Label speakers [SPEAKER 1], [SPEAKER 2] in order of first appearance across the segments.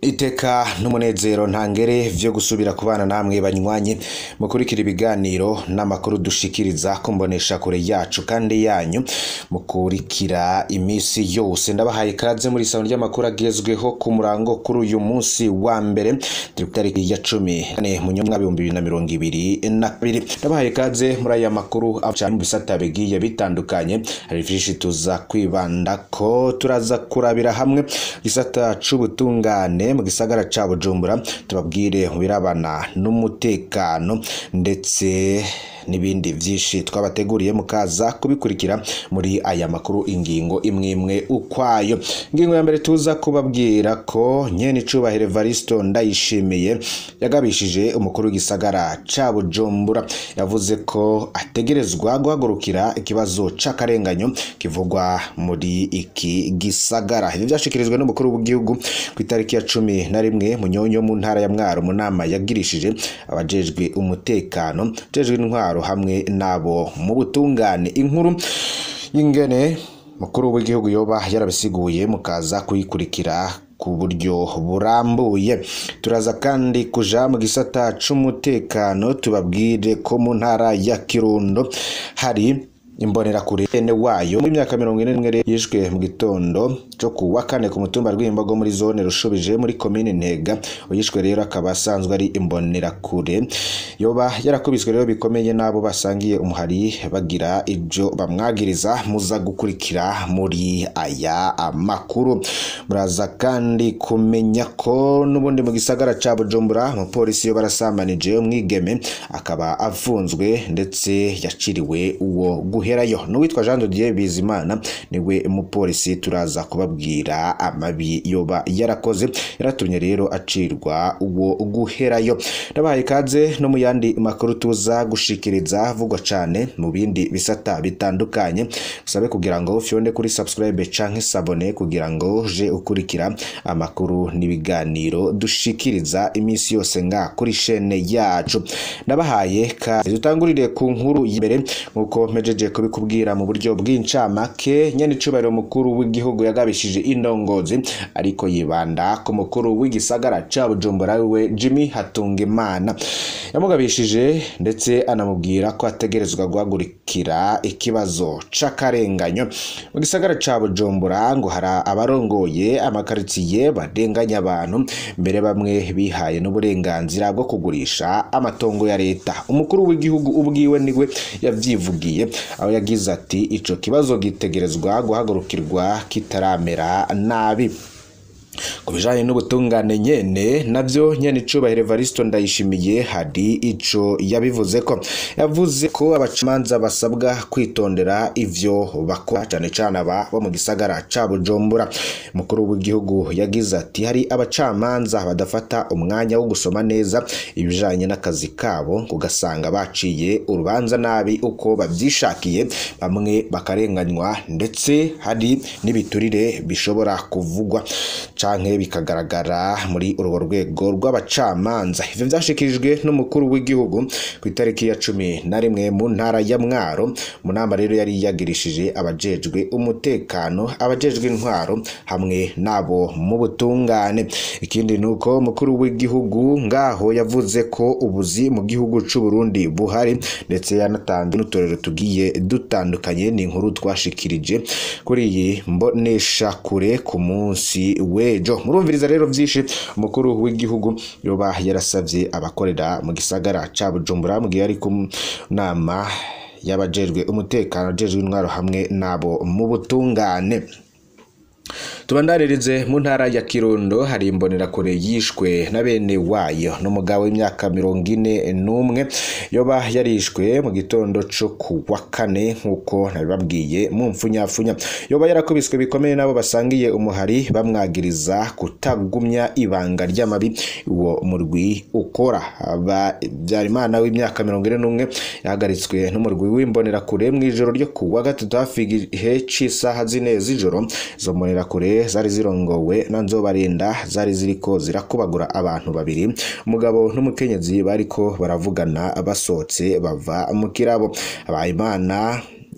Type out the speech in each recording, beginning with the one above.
[SPEAKER 1] iteka n'umunezero ntangere vyo gusubira kubana namwe banywanyi mukurikira ibiganiro n'amakuru dushikiriza kumbonesha kure yacu kandi yanyu mukurikira imisi yose ndabahaye ikaze muri isano ry'amakuru agezweho ku murango kuri uyu munsi wa mbere turi ku tariki ya cumi kane mu nyumwa ibihumbi bibiri na mirongo ibiri na kabiri ndabahaye ikaze muri aya makuru aca mu bisata bigiye bitandukanye hari vyinshi tuza kwibandako turaza kurabira hamwe gisata c'ubutungane mu gisagara ca Bujumbura tubabwire mu birabana n'umutekano ndetse n'ibindi vyinshi twabateguriye mukaza kubikurikira muri aya makuru ingingo imwe imwe ukwayo ingingo ya mbere tuza kubabwira ko nyene icubahiro Evaristo ndayishimiye yagabishije umukuru w'igisagara ca Bujumbura yavuze ko ategerezwa guhagurukira ikibazo c'akarenganyo kivugwa muri iki gisagara ivyo vyashikirijwe n'umukuru w'igihugu ku itariki ya cumi na rimwe munyonyo mu ntara ya Mwaro mu nama yagirishije abajejwe umutekano jejwe intwaro hamwe nabo mu butungane inkuru y'ingene mukuru w'igihugu yoba yarabisiguye mukaza kuyikurikira ku buryo burambuye turaza kandi kuja mu gisata c'umutekano tubabwire ko mu ntara ya Kirundo hari imbonerakure ene wayo mu myaka mirongo ine n'imwe yishwe mu gitondo cyo ku wa kane ku mutumba rw'imbogo muri zone rushubije muri komine ntega uyishwe rero akaba asanzwe ari imbonerakure yoba yarakubiswe rero bikomeye n'abo basangiye umuhari bagira ibyo bamwagiriza muza gukurikira muri aya makuru muraza kandi kumenya ko n'ubundi mu gisagara ca bujumbura umupolisi yo barasambanije umwigeme akaba afunzwe ndetse yaciriwe uwo guhe guherayo n'uwitwa Jean de Dieu Bizimana niwe mupolisi turaza kubabwira amabi yoba yarakoze yaratumye rero acirwa uwo guherayo ndabahaye ikaze no mu yandi makuru tuza gushikiriza vugwa cane mu bindi bisata bitandukanye usabe kugira ngo fyonde kuri subscribe canke sabone kugira ngo je ukurikira amakuru n'ibiganiro dushikiriza imisi yose nga kuri shene yacu ndabahaye kaze dutangurire ku nkuru y'imbere nkuko mpejeje kubikubwira mu buryo bw'incamake nyene icubahiro mukuru w'igihugu yagabishije indongozi ariko yibanda ku mukuru w'igisagara ca Bujumbura we Jimmy Hatungimana yamugabishije ndetse anamubwira ko ategerezwa guhagurikira ikibazo c'akarenganyo mu gisagara ca Bujumbura ngo hari abarongoye amakaritsiye badenganya abantu mbere bamwe bihaye n'uburenganzira bwo kugurisha amatongo ya leta umukuru w'igihugu ubwiwe niwe yavyivugiye aho yagize ati ico kibazo gitegerezwa guhagurukirwa kitaramera nabi ku bijanye n'ubutungane nyene navyo nyene icubahiro Evaristo ndayishimiye hari ico yabivuze ko yavuze ko abacamanza basabwa kwitondera ivyo bakora cane cane aba bo mu gisagara ca Bujumbura mukuru w'igihugu yagize ati hari abacamanza badafata umwanya wo gusoma neza ibijanye n'akazi kabo ugasanga baciye urubanza nabi uko bavyishakiye bamwe bakarenganywa ndetse hari n'ibiturire bishobora kuvugwa canke bikagaragara muri urwo rwego rw'abacamanza ivyo vyashikirijwe n'umukuru w'igihugu ku itariki ya cumi na rimwe mu ntara ya Mwaro mu nama rero yari yagirishije abajejwe umutekano abajejwe intwaro hamwe nabo mu butungane ikindi nuko umukuru w'igihugu ngaho yavuze ko ubuzi mu gihugu c'u Burundi buhari ndetse yanatanze n'utorero tugiye dutandukanye ni inkuru twashikirije kuri iyi mbonesha kure ku munsi wejo murumviriza rero vyinshi umukuru w'igihugu yoba yarasavye abakorera mu gisagara ca Bujumbura mu gihe ari ku nama y'abajejwe umutekano ajejwe intwaro hamwe nabo mu butungane tubandaririze mu ntara ya kirundo hari imbonerakure yishwe na bene wayo n'umugabo w'imyaka mirongo ine n'umwe yoba yarishwe mu gitondo co ku wa kane nk'uko nabibabwiye mu mfunyafunya yoba yarakubiswe bikomeye n'abo basangiye umuhari bamwagiriza kutagumya ibanga ry'amabi uwo murwi ukora Habyarimana w'imyaka mirongo ine n'umwe yahagaritswe n'umurwi w'imbonerakure mu ijoro ryo ku wa gatatu hafi igihe c'isaha zine z'ijoro izo mbonerakure zari zirongowe na nzobarinda zari ziriko zirakubagura abantu babiri umugabo n'umukenyezi bariko baravugana basohotse bava mu kirabo Habimana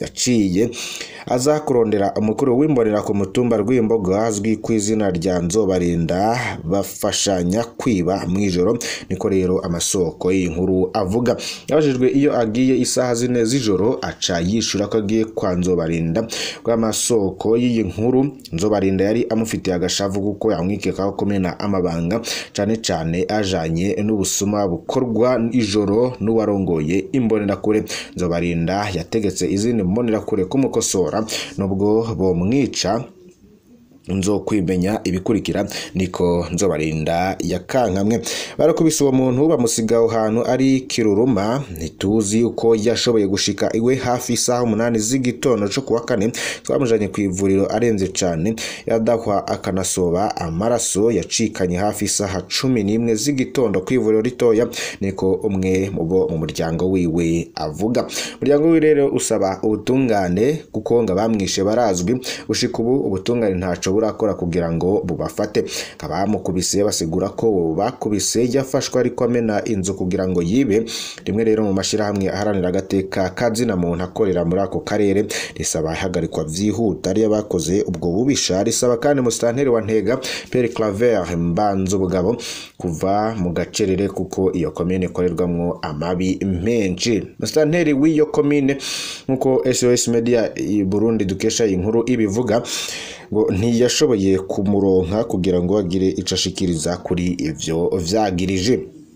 [SPEAKER 1] yaciye aza kurondera umukuru w'imbonera ku mutumba rw'imbogo azwi ku izina rya nzobarinda bafashanya kwiba mu ijoro niko rero amasoko y'inkuru avuga yabajijwe iyo agiye isaha zine z'ijoro aca yishura ko agiye kwa nzobarinda rw'amasoko y'iyi nkuru nzobarinda yari amufitiye agashavu kuko yamwikekaho kumena amabanga cane cane ajanye n'ubusuma bukorwa ijoro n'uwarongoye imbonerakure nzobarinda yategetse izindi mbonerakure kumukosora nubwo bomwica nzo kwimenya ibikurikira niko nzobarinda yakankamwe barakubise uwo muntu bamusiga aho hantu ari kiruruma ntituzi uko yashoboye gushika iwe hafi isaha umunani z'igitondo cyo kuwa kane twamujanye ku ivuriro arenze cane yadahwa akanasoba amaraso yacikanye hafi isaha cumi n'imwe z'igitondo ku ivuriro ritoya niko umwe mu bo mu muryango wiwe avuga umuryango wiwe rero usaba ubutungane kuko ngo abamwishe barazwi gushika ubu ubutungane ntaco burakora kugira ngo bubafate abamukubise basigura ko bakubise yafashwe ariko amena inzu kugira ngo yibe rimwe rero mu mashyirahamwe aharanira agateka kazina muntu akorera muri ako karere risaba ihagarikwa vyihuta ariyo bakoze ubwo bubisha risaba kandi musitanteri wa ntega Pierre Claver Mbanzo Bugabo kuva mu gacerere kuko iyo komine ikorerwamwo amabi menshi musitanteri w'iyo komine nk'uko SOS Media i Burundi dukesha iyi nkuru ibivuga ngo ntiyashoboye kumuronka kugira ngo agire ico ashikiriza kuri ivyo vyagirije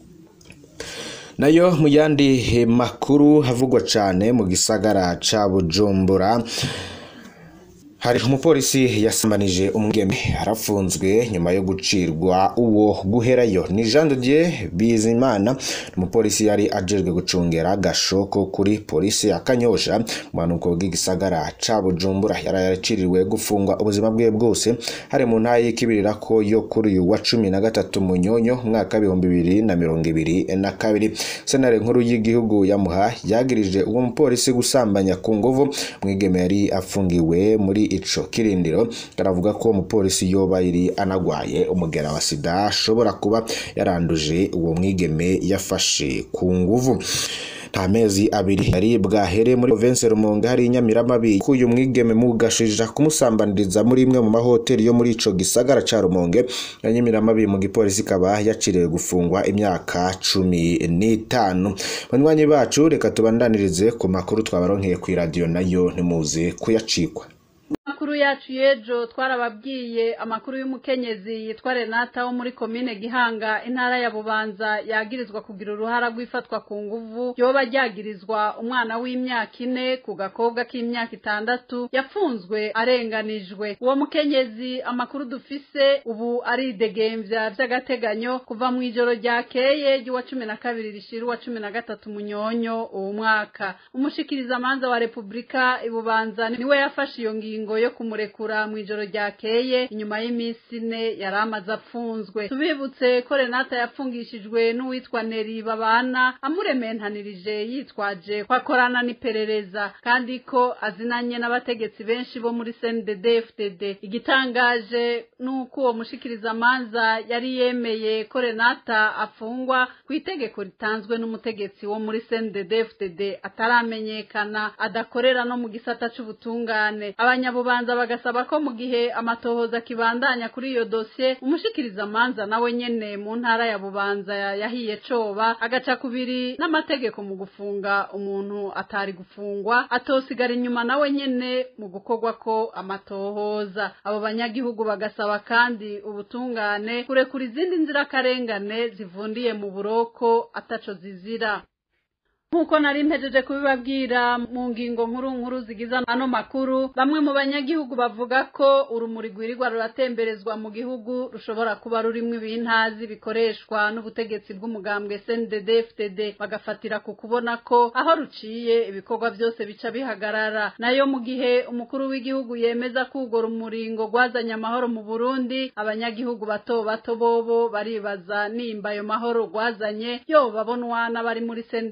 [SPEAKER 1] nayo mu yandi makuru havugwa cane mu gisagara ca Bujumbura hari umupolisi yasambanije umwigeme arafunzwe nyuma yo gucirwa uwo guherayo ni Jean de Dieu Bizimana umupolisi yari ajejwe gucungera gashoko kuri polisi ya Kanyosha mu manuko bw'igisagara ca Bujumbura yari yaraciriwe gufungwa ubuzima bwe bwose hari mu ntaye y'ikibirira ko yo kuri uyu wa cumi na gatatu munyonyo mwaka w'ibihumbi bibiri na mirongo ibiri na kabiri senare nkuru y'igihugu yamuha yagirije uwo mupolisi gusambanya ku nguvu mwigeme yari afungiwe muri ico kirindiro karavuga ko umupolisi yoba yari anagwaye umugera wa sida ashobora kuba yaranduje uwo mwigeme yafashe ku nguvu nta mezi abiri yari bwahere muri province Rumonge hari inyamiramabi kuyu mwigeme mugashija kumusambaniriza muri imwe mu mahoteli yo muri ico gisagara ca Rumonge inyamiramabi mu gipolisi kaba yaciriwe gufungwa imyaka cumi n'itanu banywanyi bacu reka tubandanirize ku makuru twabaronkeye ku radio nayo ntimuze kuyacikwa
[SPEAKER 2] amakuru yacu y'ejo twarababwiye amakuru y'umukenyezi yitwa renata wo muri komine gihanga intara ya bubanza yagirizwa kugira uruhara rw'ifatwa ku nguvu yoba ryagirizwa umwana w'imyaka ine ku gakobwa k'imyaka itandatu yafunzwe arenganijwe uwo mukenyezi amakuru dufise ubu aridegembya vy'agateganyo kuva mu ijoro ryakeye ry'uwa cumi na kabiri rishira uwa cumi na gatatu munyonyo uwu mwaka umushikirizamanza wa repubulika ibubanza niwe yafashe iyo ngingo yo kumurekura mu ijoro ryakeye inyuma y'iminsi ine yari amaze apfunzwe tubibutse ko renata yapfungishijwe n'uwitwa neri babana amurementanirije yitwaje ko akorana n'iperereza kandi ko azinanye n'abategetsi benshi bo muri cndd fdd igitangaje ni uko uwo mushikirizamanza yari yemeye ko renata afungwa ku itegeko ritanzwe n'umutegetsi wo muri cndd fdd ataramenyekana adakorera no mu gisata c'ubutungane abanyabubanza bagasaba ko mu gihe amatohoza akibandanya kuri iyo dosiye umushikirizamanza nawe nyene mu ntara ya bubanza yahiye coba agaca kubiri n'amategeko mu gufunga umuntu atari gufungwa atosigara inyuma nawe nyene mu gukorwa ko amatohoza abo banyagihugu bagasaba kandi ubutungane kurekura izindi nzirakarengane zivundiye mu buroko ataco zizira nk'uko nari mpejeje kubibabwira mu ngingo nkuru nkuru zigize ano makuru bamwe mu banyagihugu bavuga ko urumuri rwirirwa ruratemberezwa mu gihugu rushobora kuba rurimwo ibintazi bikoreshwa n'ubutegetsi bw'umugambwe CNDD FDD bagafatira ku kubona ko aho ruciye ibikorwa byose bica bihagarara nayo mu gihe umukuru w'igihugu yemeza ko urwo rumuri ngo rwazanye amahoro mu Burundi abanyagihugu bato bato bobo baribaza nimba ayo mahoro rwazanye yo babonwa n'abari muri CNDD FDD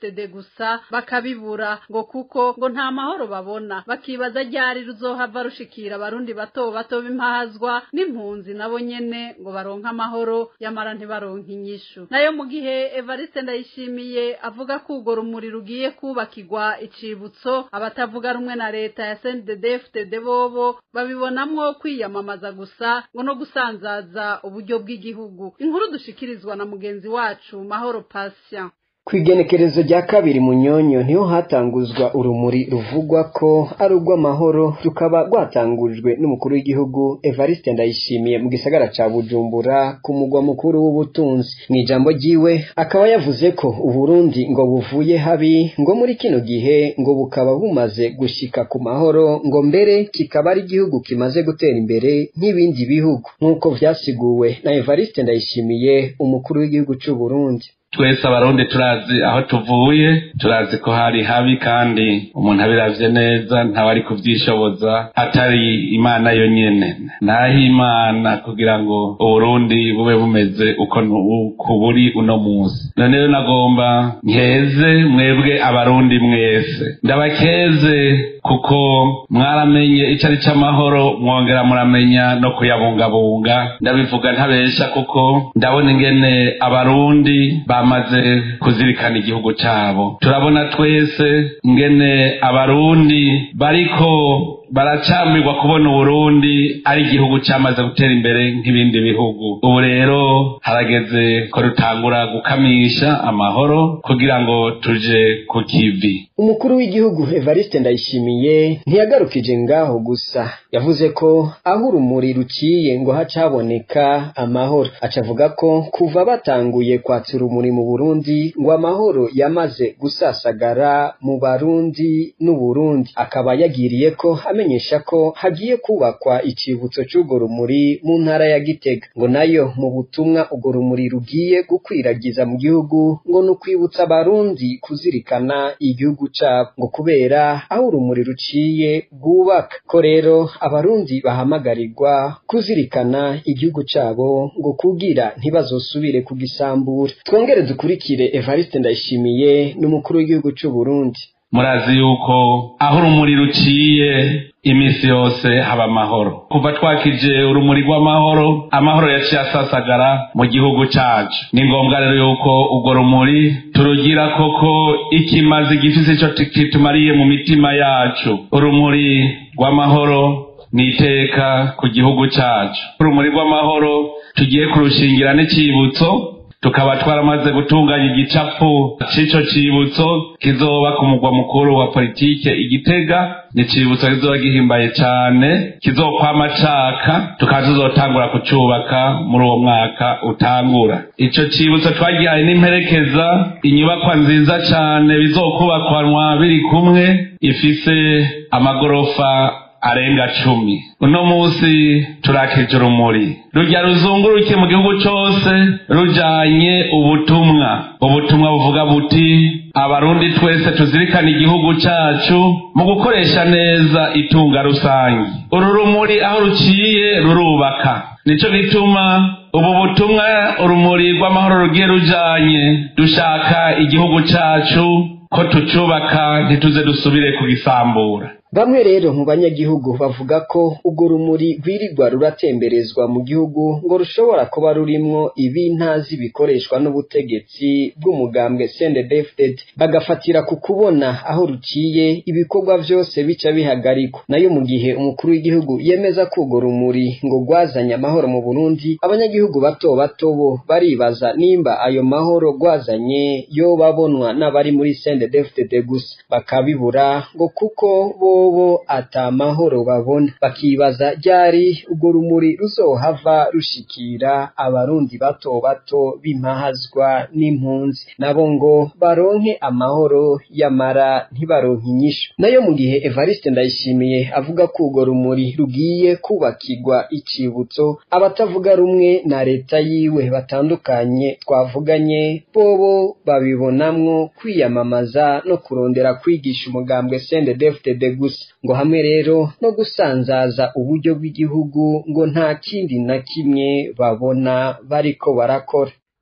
[SPEAKER 2] CNDD-FDD gusa bakabibura ngo kuko ngo nta mahoro babona bakibaza ryari ruzohava rushikira abarundi bato bato b'impahazwa n'impunzi nabo nyene ngo baronke amahoro yamara ntibaronke inyishu nayo mu gihe Evariste Ndayishimiye avuga ko urwo rumuri rugiye kubakirwa icibutso abatavuga rumwe na leta ya CNDD-FDD bobo babibonamwo kwiyamamaza gusa ngo no gusanzaza uburyo bw'igihugu inkuru dushikirizwa na mugenzi wacu Mahoro Patient
[SPEAKER 3] Kwigenekerezo rya kabiri munyonyo niho hatanguzwa urumuri ruvugwa ko ari urw'amahoro rukaba rwatangujwe n'umukuru w'igihugu Evariste Ndayishimiye mu gisagara ca Bujumbura ku mugwa mukuru w'ubutunzi mu ijambo ryiwe akaba yavuze ko Uburundi ngo buvuye habi ngo muri kino gihe ngo bukaba bumaze gushika ku mahoro ngo mbere kikaba ari igihugu kimaze gutera imbere nk'ibindi bihugu nk'uko vyasiguwe na Evariste Ndayishimiye umukuru w'igihugu c'u Burundi
[SPEAKER 4] twese abarundi turazi aho tuvuye turazi ko hari habi kandi umuntu abiravye neza ntawe ari kuvyishoboza atari imana yo nyene naho imana kugira ngo uburundi bube bumeze uko buri uno musi none rero nagomba nkeze mwebwe abarundi mwese ndabakeze kuko mwaramenye ico ari c'amahoro mwongera muramenya no kuyabungabunga ndabivuga ntabesha kuko ndabona ingene abarundi bamaze kuzirikana igihugu cabo turabona twese ingene abarundi bariko baracamirwa kubona uburundi ari igihugu cyamaze gutera imbere nk'ibindi bihugu ubu rero harageze ko dutangura gukamisha amahoro kugira ngo tuje ku kivi
[SPEAKER 3] umukuru w'igihugu Evariste Ndayishimiye ntiyagarukije ngaho gusa yavuze ko aho urumuri ruciye ngo haca haboneka amahoro acavuga ko kuva batanguye kwatsa urumuri mu Burundi ngo amahoro yamaze gusasagara mu Barundi n'Uburundi akaba yagiriye ko amenyesha ko hagiye kubakwa icibutso c'urwo rumuri mu ntara ya Gitega ngo nayo mu butumwa urwo rumuri rugiye gukwiragiza mu gihugu ngo ni ukwibutsa abarundi kuzirikana igihugu cabo ngo kubera aho urumuri ruciye rwubaka ko rero abarundi bahamagarirwa kuzirikana igihugu cabo ngo kugira ntibazosubire kugisambura twongere dukurikire Evariste Ndayishimiye n'umukuru w'igihugu c'u Burundi
[SPEAKER 4] murazi yuko aho urumuri ruciye iminsi yose haba amahoro kuva twakije urumuri rw'amahoro amahoro yaciye asasagara mu gihugu cacu ni ngombwa rero yuko urwo rumuri turugira koko ikimazi gifise ico kitumariye mu mitima yacu urumuri rw'amahoro ni iteka ku gihugu cacu urumuri rw'amahoro tugiye kurushingira n'icibutso tukaba twaramaze gutunganya igicapu c'ico cibutso kizoba ku mugwa mukuru wa politike igitega ni icibutso kizoba gihimbaye cane kizokwama caka tukaba tuzotangura kucubaka muri uwo mwaka utangura ico cibutso twagihaye n'imperekeza inyubakwa nziza cane bizokubakwanwa biri kumwe ifise amagorofa arenga cumi uno musi turakije urumuri rujya ruzunguruke mu gihugu cose rujanye ubutumwa ubutumwa buvuga buti abarundi twese tuzirikana igihugu cacu mu gukoresha neza itunga rusange uru rumuri aho ruciye rurubaka nico gituma ubu butumwa urumuri rw'amahoro rugiye rujanye dushaka igihugu cacu ko tucubaka ntituze dusubire kugisambura
[SPEAKER 3] bamwe rero mu banyagihugu bavuga ko urwo rumuri rwirirwa ruratemberezwa mu gihugu ngo rushobora kuba rurimwo ibintazi bikoreshwa n'ubutegetsi bw'umugambwe CNDD-FDD bagafatira ku kubona aho ruciye ibikorwa vyose bica bihagarikwa nayo mu gihe umukuru w'igihugu yemeza ko urwo rumuri ngo rwazanye amahoro mu Burundi abanyagihugu bato bato bo baribaza nimba ayo mahoro rwazanye yo babonwa n'abari muri CNDD-FDD gusa bakabibura ngo kuko bo bobo ata mahoro babona bakibaza ryari urwo rumuri ruzohava rushikira abarundi bato bato b'impahazwa n'impunzi nabo ngo baronke amahoro yamara ntibaronke inyishu nayo mu gihe Evariste Ndayishimiye avuga ko urwo rumuri rugiye kubakirwa icibutso abatavuga rumwe na leta yiwe batandukanye twavuganye bobo babibonamwo kwiyamamaza no kurondera kwigisha umugambwe CNDD-FDD gusa ngo hamwe rero no gusanzaza uburyo bw'igihugu ngo nta kindi na kimwe babona bariko barakora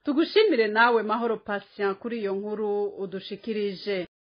[SPEAKER 2] tugushimire nawe mahoro patient kuri iyo nkuru udushikirije